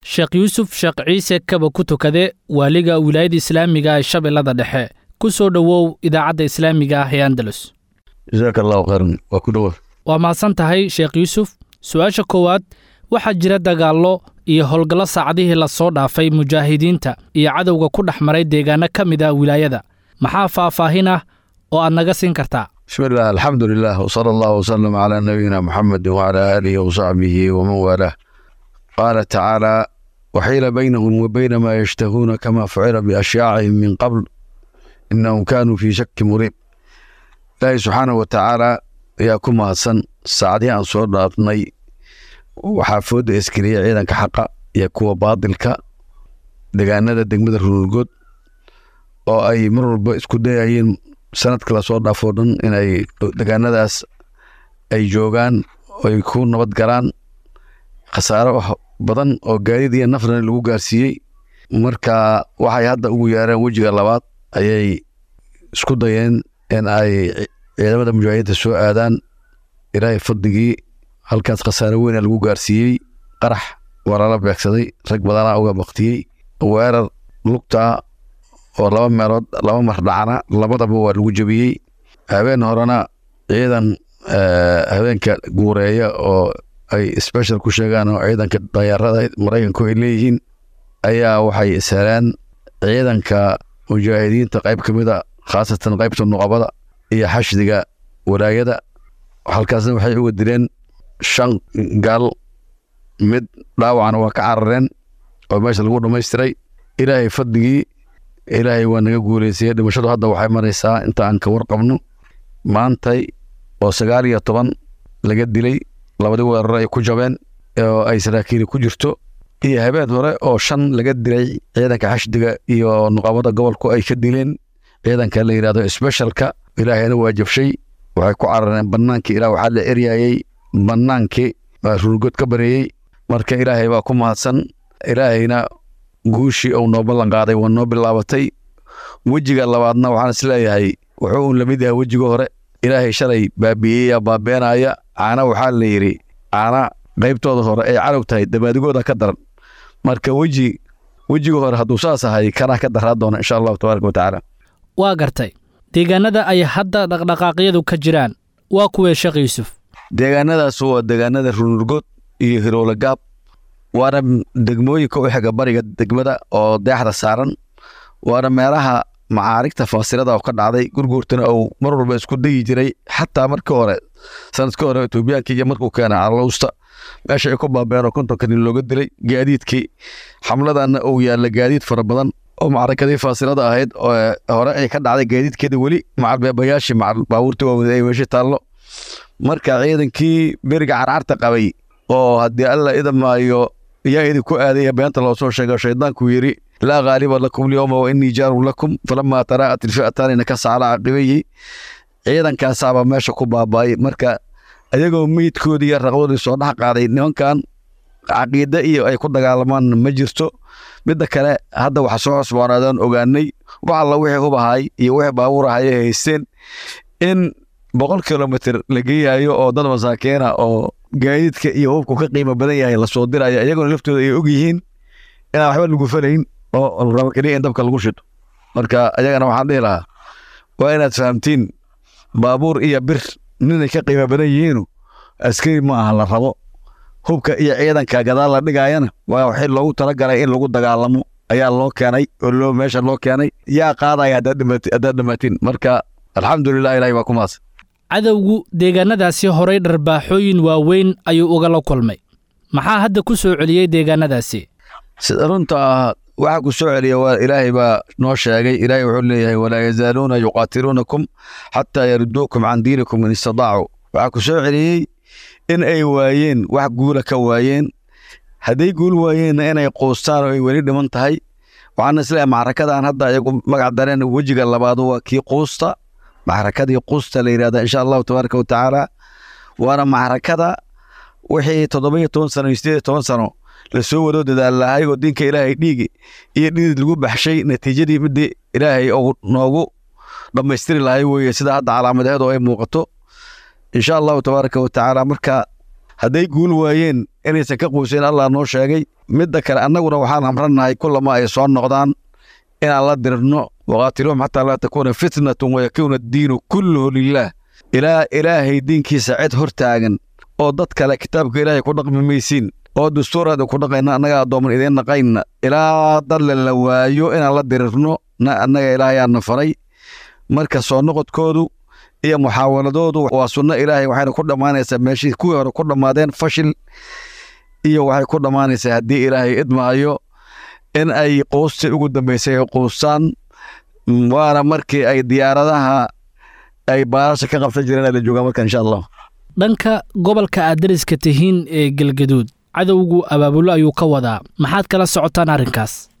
sheekh yuusuf sheekh ciise kaba ku tukade waaliga wilaayada islaamiga ee shabeellada dhexe ku soo dhowow idaacadda islaamiga ah ee andalus jasaaka allahu khayran waa ku dhowa waa mahadsan tahay sheekh yuusuf su-aasha koowaad waxaa jira dagaallo iyo howlgallo saacadihii lasoo dhaafay mujaahidiinta iyo cadowga ku dhex maray deegaano ka mid ah wilaayada maxaa faahfaahin ah oo aad naga siin kartaa bismi illah alxamdu lilah wsala allahu wasalam calaa nabiyina muxamedin wacalaa aalihi wasaxbihi waman waalaah qaala tacaala waxiila baynahum wa bayna maa yashtahuuna kama fucila biashyaacihim min qabl inahum kaanuu fii shaki muriib ilaahi subxaanahu wa tacaala ayaa ku mahadsan saacadihii aan soo dhaafnay waxaa fooda iskeliya ciidanka xaqa iyo kuwa baadilka degaanada degmada ruurgood oo ay mar walba isku dayayeen sanadka lasoo dhaafoo dhan inay degaanadaas ay joogaan ay ku nabad galaan khasaaro badan oo gaadiid iyo nafrana lagu gaarsiiyey marka waxay hadda ugu yeereen wejiga labaad ayay isku dayeen in ay ciidamada mujaahidiinta soo aadaan ilaahay fadligii halkaas khasaaro weyna lagu gaarsiiyey qarax waa lala beegsaday rag badanaa uga baktiyey weerar lugtaa oo laba meelood laba mar dhacna labadaba waa lagu jebiyey habeen horena ciidan habeenka guureeya oo ay special ku sheegaan oo ciidanka dayaarada maraykanku ay leeyihiin ayaa waxay isheleen ciidanka mujaahidiinta qayb ka mida khaasatan qaybta nuqabada iyo xashdiga walaayada halkaasna waxay uga dileen shan gaal mid dhaawacana waa ka carareen oo meesha lagu dhammaystiray ilaahay fadligii ilaahay waa naga guuleysayey dhimashadu hadda waxay maraysaa inta aan ka warqabno maantay oo sagaal iyo toban laga dilay labadii weeraro ay ku jabeen oo ay saraakiili ku jirto iyo habeen hore oo shan laga dilay ciidanka xashdiga iyo nuqabada gobolku ay ka dileen ciidanka la yidhahdo specialka ilaahayna waa jabshay waxay ku carareen bannaankii ilaah waxaa la eryayey bannaankii baa ruurgood ka bareeyey marka ilaahay baa ku mahadsan ilaahayna guushii uu noo ballan qaaday waa noo bilaabatay wejiga labaadna waxaan isleeyahay wuxuu uun lamid yahay wejiga hore ilaahay shalay baabiyeeya baabeenaya caana waxaa la yidhi caana qaybtooda hore ay calog tahay dabaadigooda ka daran marka weji wejiga hore hadduu saas ahay kanaa ka daraa doona insha allahu tabaaraka wa tacaala waa gartay deegaanada ay hadda dhaqdhaqaaqyadu ka jiraan waa kuwee sheekh yuusuf deegaanadaas waa deegaanada runurgood iyo hiroole gaab waana degmooyinka u xiga bariga degmada oo deexda saaran waana meelaha macaarigta faasilada oo ka dhacday gurguurtana uu mar walba isku dayi jiray xataa markii hore sanadkii hore etoobiyaanka iyo markuu keenay calowsta meesha ay ku baabeen oo kontonka nin looga dilay gaadiidkii xamladana uu yaalla gaadiid fara badan oo macrakadii faasilada ahayd oo hore ay ka dhacday gaadiidkeeda weli macalbeebayaashii macal baabuurtii waaweyd ay meesha taallo marka ciidankii beriga carcarta qabay oo haddii alla idamaayo yaa idinku aadaya beenta loo soo sheego shaydaanku yidhi laa ghaaliba lakum lyowma wa innii jaarun lakum falamaa taraa'at ilfi'ataani nakasa calaa caqibayhi ciidankaasaaba meesha ku baaba'ay marka ayagoo meydkoodii iyo raqdoodii soo dhex qaaday nimankan caqiide iyo ay ku dagaalamaan ma jirto midda kale hadda waxa soo cusboonaadaan ogaanay wax alla wixii hubahay iyo wixii baabuur ahay ay haysteen in boqol kilomitr la geeyayo oo dad masaakiina oo gaadiidka iyo hubku ka qiimo badan yahay lasoo diraya iyaguna laftooda ay og yihiin inaan waxba lagu falayn oo rabo keliya in dabka lagu shito marka ayagana waxaan dhihi lahaa waa inaad fahamtiin baabuur iyo bir ninay ka qiimo badan yihiinu askari ma aha la rabo hubka iyo ciidanka gadaal la dhigaayana waa waxii loogu talagalay in lagu dagaalamo ayaa loo keenay oo loo meesha loo keenay yaa qaadaya haddaad dhamaatiin marka alxamdulilah ilahay baa ku maas cadowgu deegaanadaasi horay dharbaaxooyin waaweyn ayuu ugala kulmay maxaa hadda ku soo celiyey deegaanadaasi sida runta ah waxa ku soo celiya waa ilaahay baa noo sheegay ilaahay wuxuu leeyahay walaa yazaaluuna yuqaatiluunakum xataa yaruduukum can diinikum in istadaacuu waxaa ku soo celiyey in ay waayeen wax guula ka waayeen hadday guul waayeenna inay quustaan oo ay weli dhiman tahay waxaana isleeyahay macrakadan hadda ayagu magac dareen wejiga labaadu waa kii quusta macrakadii quusta la yidhahda insha allahu tabaaraka wa tacaala waana macrakada wixii toddoba iyo toban sano iyo sideed iyo toban sano lasoo wado dadaal lahay oo diinka ilaahay dhiigi iyo dhidid lagu baxshay natiijadii midii ilaahay uu noogu dhammaystiri lahay weeye sida hadda calaamadeedu ay muuqato insha allahu tabaaraka wa tacaala marka hadday guul waayeen inaysan ka quusayn allah noo sheegay midda kale annaguna waxaan amrannahay kullama ay soo noqdaan inaan la dirno waqaatiluhum xataa laa takuuna fitnatun wayakuuna addiinu kulluhu lilaah ilaa ilaahay diinkiisa cid hor taagan oo dad kale kitaabka ilaahay ku dhaqmi maysiin oo dastuuraada ku dhaqayna annaga addooman idiin naqayna ilaa dalle la waayo inaan la dirirno na annaga ilaahayaana faray marka soo noqodkoodu iyo muxaawaladoodu waa sunno ilaahay waxayna ku dhammaanaysaa meeshii kuwii hore ku dhammaadeen fashil iyo waxay ku dhammaanaysaa haddii ilaahay idmaayo in ay quustii ugu dambaysay ay quustaan waana markii ay diyaaradaha ay baarasha ka qabsan jireen ay la joogaan marka insha allah dhanka gobolka aad dariska tihiin ee galgaduud cadowgu abaabulo ayuu ka wadaa maxaad kala socotaan arrinkaas